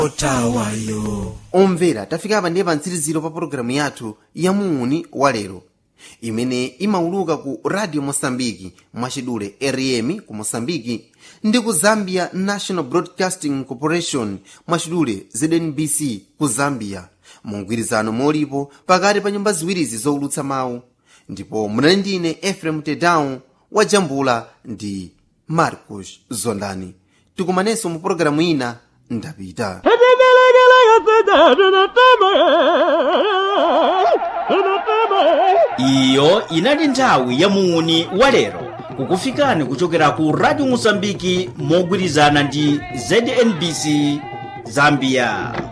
otawayo omvera tafika apa ndiye pa mtsiriziro pa pologalamu yathu ya muuni wa lero imene imauluka ku radio mosambiki mwachidule rm ku mosambiki ndi ku zambia national broadcasting corporation mwachidule znbc ku zambia mu mgwirizano molipo pakati pa nyumba ziwirizi zowulutsa mawu ndipo munali ndine efrem tedown wajambula ndi marcos zondani tikumanenso mu pologalamu ina ndapita iyo inali nthawi ya muuni wa lero kukufikani kuchokera ku radio mosambiki mogwirizana ndi znbc zambia